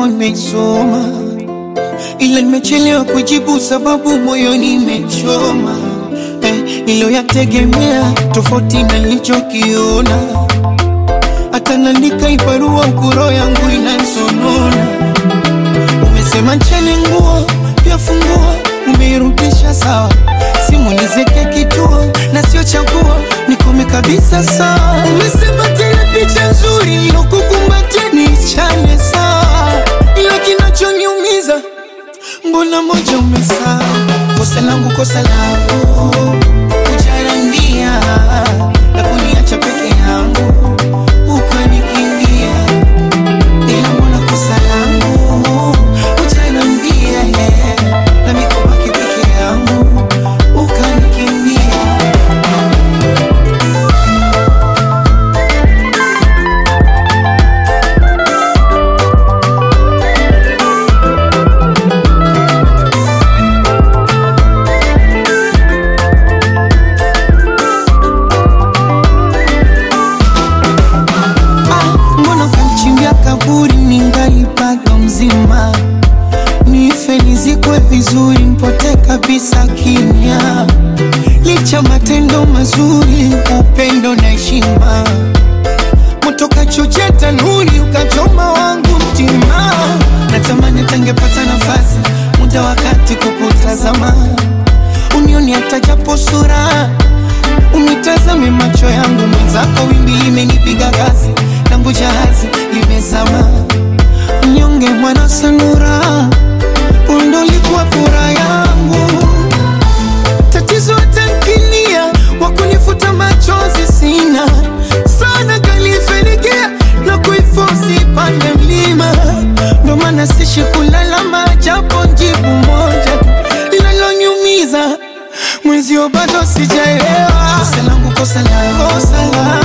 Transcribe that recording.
yako nimesoma, ila nimechelewa kujibu sababu moyoni imechoma. Eh, niliyoyategemea tofauti na nilichokiona, hata naandika ibarua ukuro yangu inansonona. Umesema ncheni nguo pia funguo, umeirudisha sawa, simu nizeke kituo na sio chaguo, nikome kabisa sawa. Umesema tena picha nzuri nilokukumbatia niichane sawa, ila kinachoniumiza mbona moja umesahau. Kosa langu kosa langu kujarambia na kuniacha peke yangu ukanikimbia, ila mbona kosa langu kujarambia na mikobaki peke yangu ukanikimbia. Ah, mbona kamchimbia kaburi ningali bado mzima, nife nizikwe vizuri, mpote kabisa kimya, licha matendo mazuri, upendo na heshima, moto kachochea tanuri, ukachoma wangu mtima, natamani tangepata nafasi, muda wakati kukutazama, unioni hata japo sura Unitazame macho yangu mwenzako, wimbi limenipiga kasi, langu jahazi limezama. Mnyonge mwana sanura, undo likuwa furaha yangu. Tatizo tankinia, wakunifuta machozi sina sana, kalifenikia na kuifosi pande mlima, ndo maana sishi kulalama, japo jibu moja linalonyumiza mwenzio bado sijaelewa. Kosa langu kosa langu kosa langu